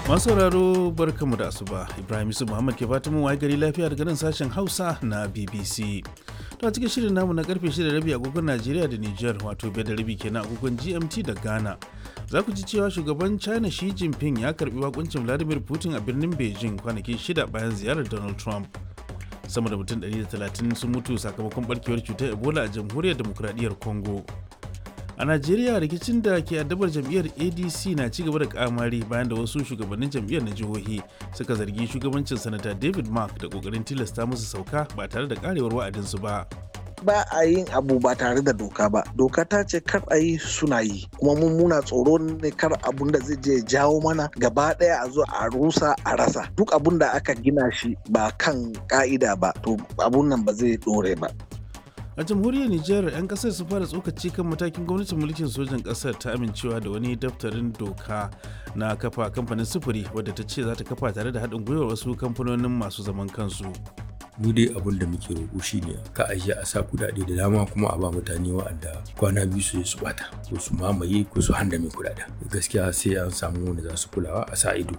Masu sauraro barkamu da asuba Ibrahim Yusuf Muhammad ke fatan waye gari lafiya daga nan sashen Hausa na BBC. To a cikin shirin namu na karfe 6 rabi agogon Najeriya da Niger wato biyar da rabi kenan agogon GMT da Ghana. Za ku ji cewa shugaban China Xi Jinping ya karbi wakuncin Vladimir Putin a birnin Beijing kwanaki shida bayan ziyarar Donald Trump. Sama da mutum 130 sun mutu sakamakon barkewar cutar Ebola a jamhuriyar demokradiyyar Congo. a najeriya rikicin da ke addabar jam'iyyar adc na ci gaba da kamari bayan da wasu shugabannin jam'iyyar na jihohi suka zargi shugabancin sanata david mark da kokarin tilasta musu sauka ba tare da karewar wa'adinsu ba ba a yin abu ba tare da doka ba doka ta ce kar a yi suna yi kuma mun muna tsoro ne kar abun da zai je jawo mana gaba daya a zo a rusa a rasa duk abun da aka gina shi ba kan ka'ida ba to abun nan ba zai dore ba a jamhuriyar nijar 'yan kasar su fara tsokaci kan matakin gwamnatin mulkin sojan kasar ta amincewa da wani daftarin doka na kafa kamfanin sufuri wadda ta ce za ta kafa tare da haɗin gwiwar wasu kamfanonin masu zaman kansu mu dai abin da muke roƙo shine ka aje a sa kuɗaɗe da dama kuma a ba mutane wa'anda kwana biyu su su bata ko su mamaye ko su handame kuɗaɗen gaskiya sai an samu wanda za su kulawa a sa ido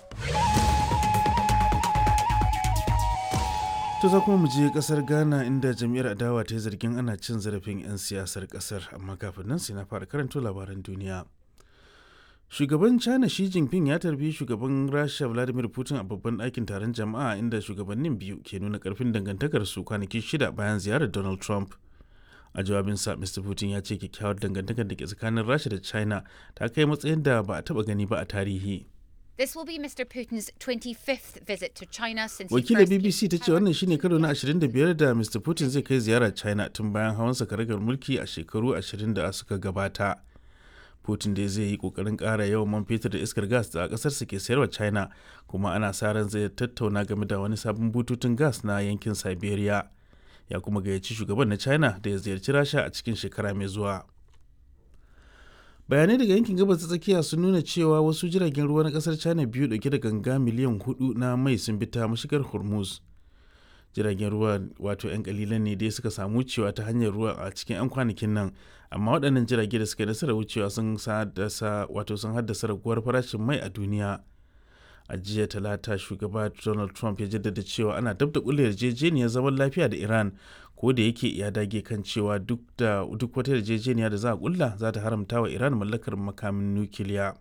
To za kuma mu je kasar Ghana inda jam'iyyar adawa ta yi zargin ana cin zarafin 'yan siyasar kasar amma kafin nan sai na fara karanto labaran duniya. Shugaban China Xi Jinping ya tarbi shugaban Rasha Vladimir Putin a babban ɗakin taron jama'a inda shugabannin biyu ke nuna ƙarfin dangantakarsu kwanaki shida bayan ziyarar Donald Trump. A jawabinsa, Mr. Putin ya ce kyakkyawar dangantakar da ke tsakanin Rasha da China ta kai matsayin da ba a taɓa gani ba a tarihi. This will be Mr. Putin's 25th visit to China since he Wakilar first came BBC ta to ce power. wannan shine karo na 25 da Mr. Putin zai kai ziyara China tun bayan hawan karagar mulki a shekaru 20 da suka gabata. Putin dai zai yi kokarin ƙara yawan man fetur da iskar gas da ƙasarsa ke sayarwa China kuma ana sa ran zai tattauna game da wani sabon bututun gas na yankin Siberia. Ya kuma gayyaci shugaban na China da ya ziyarci Rasha a cikin shekara mai zuwa. bayanai daga yankin gabas ta tsakiya sun nuna cewa wasu jiragen ruwa na kasar china biyu dauke da ganga miliyan hudu na mai sun bi ta mashigar hormuz jiragen ruwa wato 'yan kalilan ne dai suka samu wucewa ta hanyar ruwa a cikin 'yan kwanakin nan amma waɗannan jirage da suka yi nasarar wucewa sun haddasa wato sun haddasa raguwar farashin mai a duniya a jiya talata shugaba donald trump ya jaddada cewa ana dab da kulle yarjejeniyar zaman lafiya da iran ko da yake ya dage kan cewa duk da duk wata yarjejeniya da za a kulla za ta haramta wa iran mallakar makamin nukiliya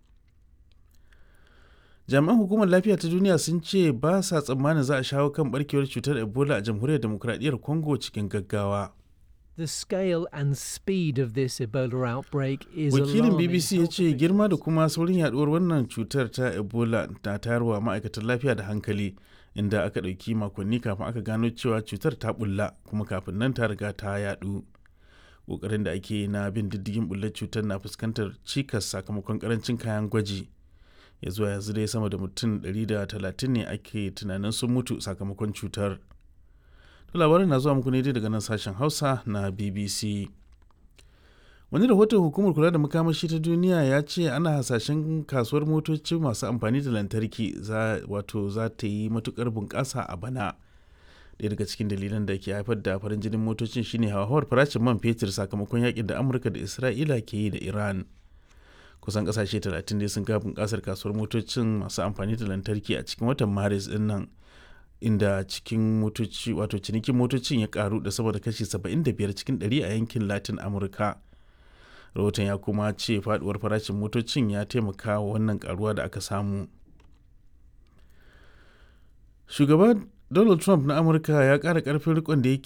jami'an hukumar lafiya ta duniya sun ce ba sa tsammanin za a shawo kan barkewar cutar ebola a jamhuriyar demokradiyyar congo cikin gaggawa The scale and speed of this Ebola outbreak is wakilin alarming. bbc ya ce girma da kuma saurin yaduwar wannan cutar ta ebola na tayarwa ma'aikatan lafiya da hankali inda aka ɗauki makonni kafin aka gano cewa cutar ta bulla kuma kafin nan ta riga ta yadu ƙoƙarin da ake na bin diddigin bullar cutar na fuskantar cikas sakamakon karancin kayan gwaji ya zuwa yanzu dai sama da mutum 130 ne ake tunanin sun mutu sakamakon cutar to labarin na zuwa muku ne dai daga nan sashen hausa na bbc wani rahoton hukumar kula da makamashi ta duniya ya ce ana hasashen kasuwar motoci masu amfani da lantarki za wato za ta yi matukar bunƙasa a bana ɗaya daga cikin dalilan da ke haifar da farin jinin motocin shine hauhawar farashin man fetur sakamakon yakin da amurka da isra'ila ke yi da iran kusan kasashe 30 ne sun ga bunƙasar kasuwar motocin masu amfani da lantarki a cikin watan maris din nan inda cikin motoci wato cinikin motocin ya karu da sama da kashi 75 cikin 100 a yankin latin amurka rahoton ya kuma ce faduwar farashin motocin ya taimaka wa wannan karuwa da aka samu shugaba donald trump na amurka ya kara karfin rikon da yake